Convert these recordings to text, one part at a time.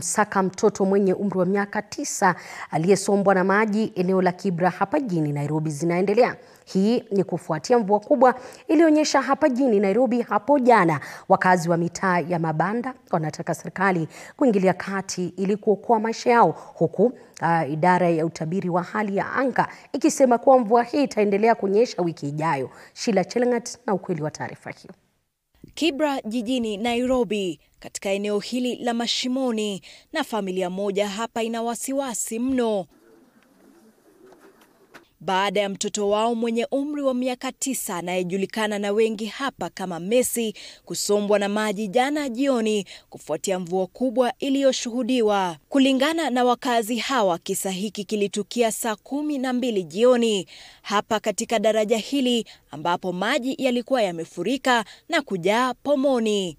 Saka mtoto mwenye umri wa miaka tisa aliyesombwa na maji eneo la Kibra hapa jijini Nairobi zinaendelea. Hii ni kufuatia mvua kubwa iliyoonyesha hapa jijini Nairobi hapo jana. Wakazi wa mitaa ya mabanda wanataka serikali kuingilia kati ili kuokoa maisha yao, huku uh, idara ya utabiri wa hali ya anga ikisema kuwa mvua hii itaendelea kunyesha wiki ijayo. Sheila Chelangat na ukweli wa taarifa hiyo. Kibra jijini Nairobi, katika eneo hili la Mashimoni, na familia moja hapa ina wasiwasi mno baada ya mtoto wao mwenye umri wa miaka tisa anayejulikana na wengi hapa kama Messi kusombwa na maji jana jioni kufuatia mvua kubwa iliyoshuhudiwa. Kulingana na wakazi hawa, kisa hiki kilitukia saa kumi na mbili jioni hapa katika daraja hili ambapo maji yalikuwa yamefurika na kujaa pomoni.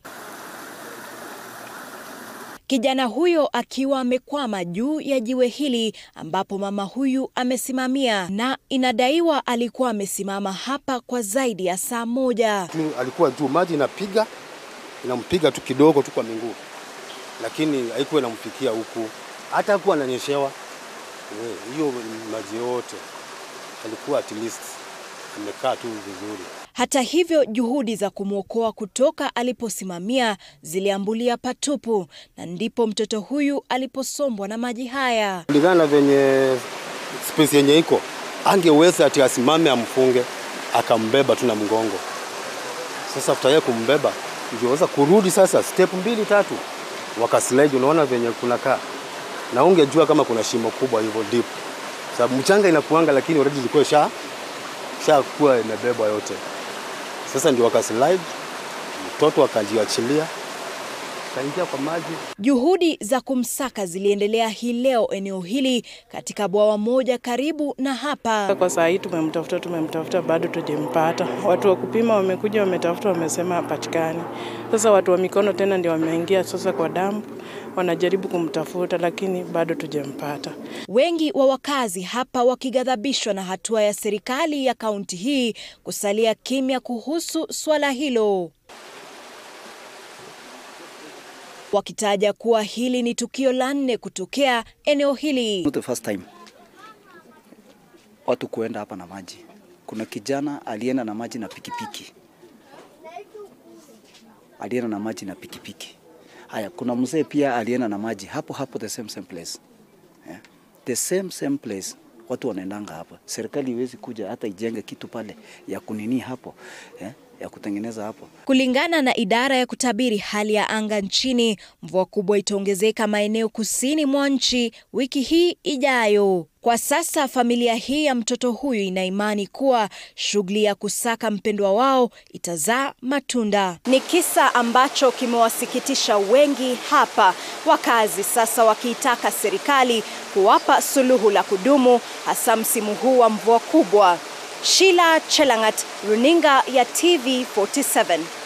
Kijana huyo akiwa amekwama juu ya jiwe hili ambapo mama huyu amesimamia, na inadaiwa alikuwa amesimama hapa kwa zaidi ya saa moja. Alikuwa juu, maji inapiga inampiga tu kidogo tu kwa miguu, lakini haikuwa inamfikia huku, hata hakuwa ananyeshewa hiyo maji yote, alikuwa at least amekaa tu vizuri. Hata hivyo juhudi za kumwokoa kutoka aliposimamia ziliambulia patupu, na ndipo mtoto huyu aliposombwa na maji haya. Kulingana na venye space yenye iko, angeweza ati asimame amfunge, akambeba tu na mgongo. Sasa after yeye kumbeba, ingeweza kurudi sasa step mbili tatu, wakaslide. Unaona venye kunakaa, na ungejua kama kuna shimo kubwa hivyo deep, sababu mchanga inakuanga, lakini already ilikuwa sha shakuwa imebebwa yote. Sasa ndio wakaslide, mtoto akajiachilia kaingia kwa maji. Juhudi za kumsaka ziliendelea hii leo eneo hili katika bwawa moja karibu na hapa. Kwa saa hii tumemtafuta, tumemtafuta bado tujampata. Watu wa kupima wamekuja, wametafuta, wamesema hapatikani. Sasa watu wa mikono tena ndio wameingia sasa kwa dampu, wanajaribu kumtafuta, lakini bado tujampata. Wengi wa wakazi hapa wakighadhabishwa na hatua ya serikali ya kaunti hii kusalia kimya kuhusu swala hilo wakitaja kuwa hili ni tukio la nne kutokea eneo hili. Not the first time watu kuenda hapa na maji. Kuna kijana alienda na maji na pikipiki, alienda na maji na pikipiki. Haya, kuna mzee pia alienda na maji hapo hapo, the same same place yeah. the same same place watu wanaendanga hapa. Serikali iwezi kuja hata ijenge kitu pale ya kunini hapo yeah ya kutengeneza hapo. Kulingana na idara ya kutabiri hali ya anga nchini, mvua kubwa itaongezeka maeneo kusini mwa nchi wiki hii ijayo. Kwa sasa familia hii ya mtoto huyu ina imani kuwa shughuli ya kusaka mpendwa wao itazaa matunda. Ni kisa ambacho kimewasikitisha wengi hapa, wakazi sasa wakiitaka serikali kuwapa suluhu la kudumu, hasa msimu huu wa mvua kubwa. Sheila Chelangat, runinga ya TV 47.